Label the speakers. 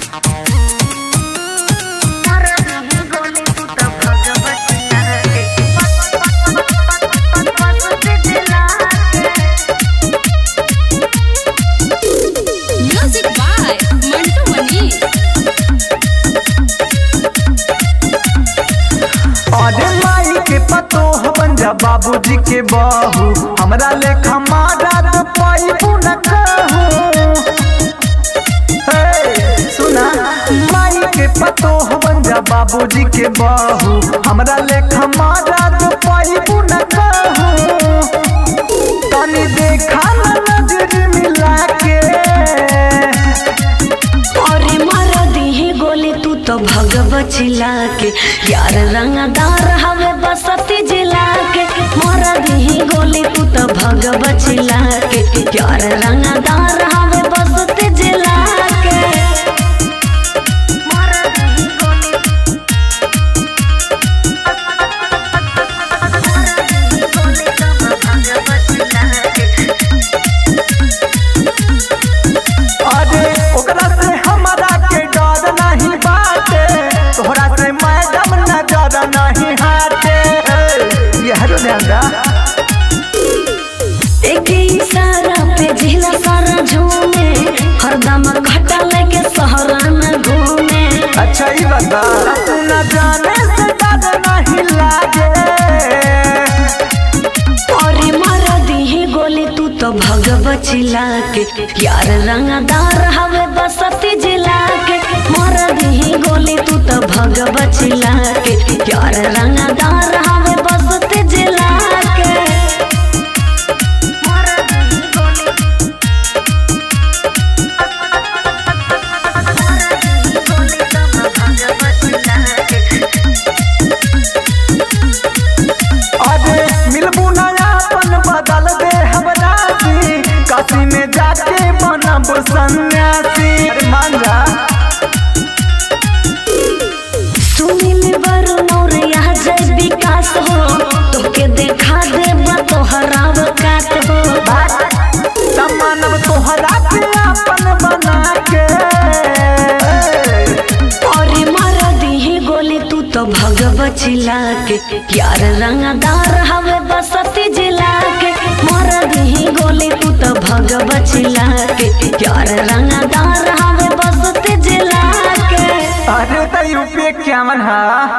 Speaker 1: Music by Mantu Mani.
Speaker 2: अरे माई के पतो बन जा बाबूजी के बहू हमरा लेखा मारा तो पाइबू न कहू हे, सुना माई के पतो बन जा बाबूजी के बहू हमरा लेखा मारा तो पाइबू न कहू तनी देखा न नजर मिला के
Speaker 3: अरे मार दीही गोली तू तो भगव चिल्ला के यार रंगदार हवे बसती जिला के मार दीही गोली तू तो भगव चिल्ला के यार रंगदार हवे बसती जिला के
Speaker 2: अरे ओकरा से हमारा के डर नहीं बाटे तोहरा से मैडम नजर नहीं हाटे यह ध्यान
Speaker 3: एक इशारा पे जिला सारा झूमे हरदम खटा लेके सहरा में घूमे
Speaker 2: अच्छा ही बता तू न जाने से डर नहीं लागे
Speaker 3: अरे मार दीही गोली तू तो भगव चिल्ला के यार रंगदार हवे बसती जिला के मार दीही गोली तू तो भगव चिल्ला के यार रंगदार हवे बसती जिला के
Speaker 2: अरे मिलबू नयापन बदल दे हमरा सी काशी में जाके बनब सन्यासी अरे मान जा
Speaker 3: सुनील वरुण और यह जय विकास हो तोके देखा देबा तोहरा वकात हो
Speaker 2: मानव तोहरा के अपन बना के
Speaker 3: अरे मार दीही गोली तू तो भगव चिल्ला के यार रंगदार हवे बसती जिला के मार दीही गोली तू तो भगव चिल्ला के यार रंगदार हवे बसती जिला के
Speaker 2: अरे तो यूपी क्या मन है